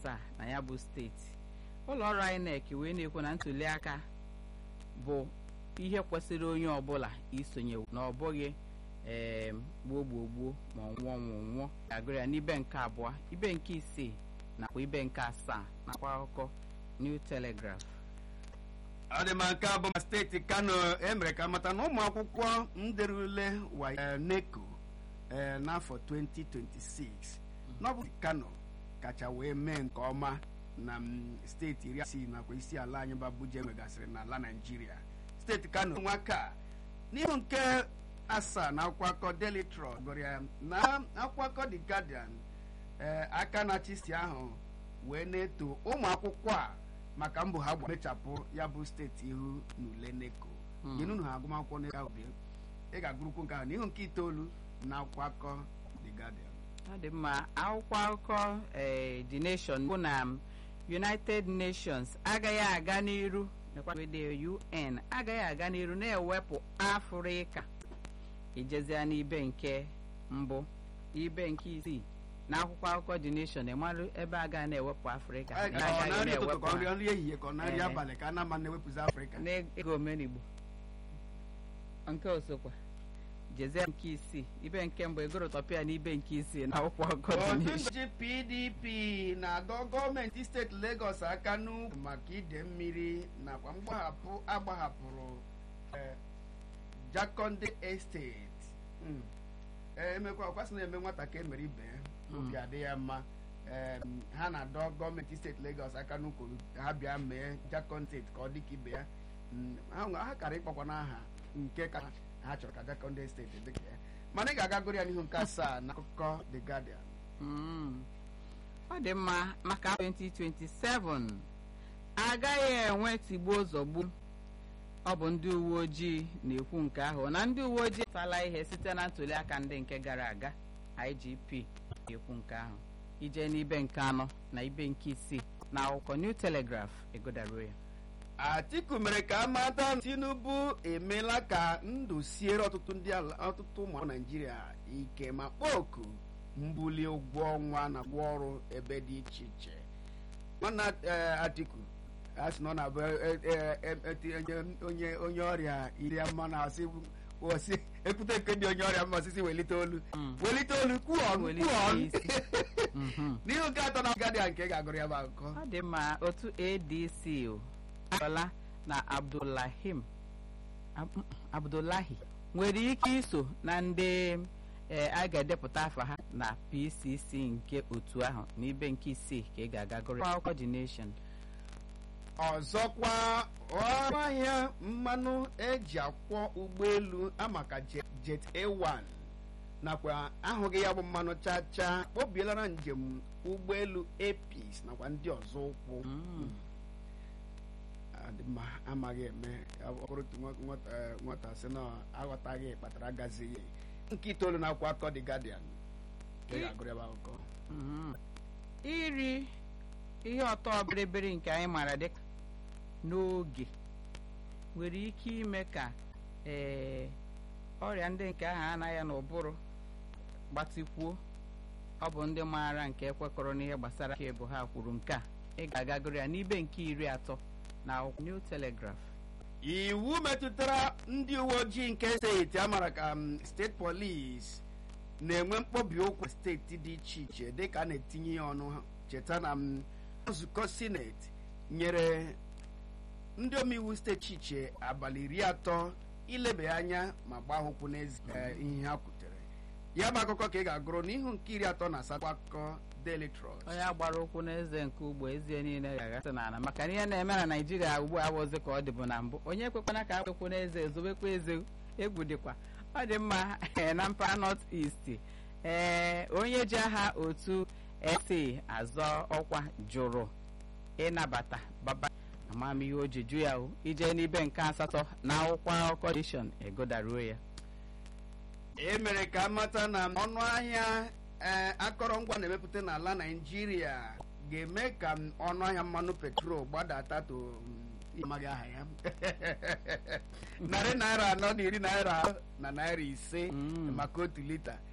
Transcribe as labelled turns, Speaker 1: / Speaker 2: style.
Speaker 1: asaa na ya bụ steeti ụlọ ọrụ INEC wee na-ekwu na ntuli aka bụ ihe kwesịrị onye ọbụla isonye na ọ bụghị ee gbuo gbuo gbuo ma ọ nwụọ nwụọ nwụọ agụrụ ya n'ibe nke abụọ ibe nke isii nakwa ibe nke asaa nakwa akụkọ New Telegraph
Speaker 2: ọ dị ma nke abụọ ma steeti kano emere ka mata na ụmụ akwụkwọ nderule wa neko n'afọ 2026 n'ọbụ kano kacha wee mee nke ọma na steeti iri asii nakwa isi ala anyị bụ Abuja nwegasịrị n'ala Naịjirịa steeti kano nwaka n'ihu nke asaa na akwụkwọ akọ Daily Trust gụrụ ya na akwụkwọ akọ The Guardian aka na-achị si ahụ wee na-eto ụmụ akwụkwọ a maka mbọ ha mechapụ ya bụ steeti ihu n'ule neko nyenu ha agụmakwụkwọ n'ego ahụ bịa ị ga-agụrụkwu nke ahụ n'ihu nke itoolu na akwụkwọ akọ The Guardian
Speaker 1: ọ dị mma akwụkwọ akụkọ The Nation bụ na United Nations agaghị aga n'iru UN agaghị aga n'iru na-ewepụ Afrịka ijezia n'ibe nke mbụ ibe nke isii na akwụkwọ akụkọ The Nation ịmarụ ebe a ga na-ewepụ Afrịka
Speaker 2: nri ehihie ka ọ na-arị abalị ka a na-ama na-ewepụzi Afrịka
Speaker 1: n'ego omenigbo nke osokwa jezie nke isii ibe nke mbụ egorotọpịa na ibe nke isii na akwụkwọ akụkọ The
Speaker 2: otu
Speaker 1: Nation
Speaker 2: nchi PDP na-adọ gọọmenti steeti Lagos aka n'ukwu maka ide mmiri nakwa mgbahapụ agbahapụrụ Jakonde Estate emekwa ọkwasị na-eme nwata ka emere ibe obi adị ya mma ha na-adọ gọọmenti steeti Lagos aka n'ukwu ha bịa mee Jakon steeti ka ọ dị ka ibe ya ha kara ịkpọkwa n'aha nke ka ha chọrọ ka Jakonde steeti dị ka ya mana ị ga-aga gụrụ ya n'ihu nke asaa na akụkọ The Guardian
Speaker 1: ọ dị mma maka 2027 agaghị enwe tigbuo zọgbu ọ bụ ndị uwe ojii na-ekwu nke ahụ na ndị uwe ojii tala ihe site na ntuli aka ndị nke gara aga IGP na-ekwu nke ahụ ije n'ibe nke anọ na ibe nke isii na akwụkwọ New Telegraph egodaruo ya
Speaker 2: Atiku mere ka amata Tinubu emeela ka ndụ siere ọtụtụ ndị ala ọtụtụ ụmụ Naijiria ike ma kpọọ oku mbuli ụgwọ ọnwa na ụgwọ ọrụ ebe dị iche iche nwanna Atiku a sị na ọ na-abụ onye onye ọrịa iri ama na asị osi ekwute nke dị onye ọrịa mma osisi welite olu welite olu kwuo ọnụ
Speaker 1: Welite
Speaker 2: kwuo ọnụ
Speaker 1: isi. Mhm.
Speaker 2: n'ihu nke atọ na Guardian nke ị ga-agụrụ ya bụ akụkọ
Speaker 1: ọ dị mma otu adc o ayọla na abdullahim Ab- abdullahi nwere ike iso na ndị ee, a ga-edepụta afa ha na pcc nke otu ahụ n'ibe nke isii ka ị ga-aga gụrụ ya. akwụkwọ the nation
Speaker 2: ọzọkwa ọrụ ahịa mmanụ eji akwọ ụgbọelu amaka jet jet a1 nakwa ahụghị ya bụ mmanụ chacha kpobiela na njem ụgbọelu apis nakwa ndị ọzọ ụkwụ
Speaker 1: Mm.
Speaker 2: adị mma amaghị eme ọ bụrụ otu nwa- nwata eh, nwata sị na aghọtaghị kpatara agazighị nke itoolu na akwụkwọ akọ The Guardian ka ị ga-agụrụ ya bụ akụkọ
Speaker 1: Mhm. iri ihe ọtọ bịrịbịrị nke anyị maara dịka n'oge nwere ike ime ka ee ọrịa ndị nke ahụ anaghị n'ụbụrụ gbatikwuo ọ bụ ndị maara nke ekwekọrọ n'ihe gbasara ka bụ ha kwuru nke a ị ga-agagoro ya n'ibe nke iri atọ na akwụkwọ New Telegraph
Speaker 2: iwu metụtara ndị uwe ojii nke steeti amara ka m, steeti polis na-enwe mkpọbi ụkwụ na steeti dị iche iche dịka a na-etinye ya ọnụ ha. cheta na m, nzukọ sineti nyere ndị omeiwu steeti iche abalị iri atọ ilebe anya ma gbaa ha ụkwụ n'ezi eh, ihe ha kwutere ya bụ akụkọ ka ị ga-agụrụ n'ihu nke iri atọ na asatọ akụkọ Daily Trust
Speaker 1: onye agbara ụkwụ n'eze nke ugbo ezie niile ga-agasị n'ala maka na ihe na-eme na naijiria ugbu a abụzi ka ọ dịbụ na mbụ onye ekwekwana ka akwekwu n'eze ezobekwa eze egwu dịkwa ọ dị mma eh, na mpaghara north east ee onye ji aha otu ese azọ ọkwa jụrụ ịnabata baba amamihe o ji jụ ya o ije n'ibe nke asatọ na akwụkwọ akụkọ dishon egodaruo ya
Speaker 2: e mere ka amata na ọnụ ahịa ee akọrọngwa na-emepụta n'ala naijiria ga-eme ka m ọnụ ahịa mmanụ petrol gbadata to mm, amaghị aha ya narị naira anọ na iri naira na naira ise
Speaker 1: Mm.
Speaker 2: maka otu lita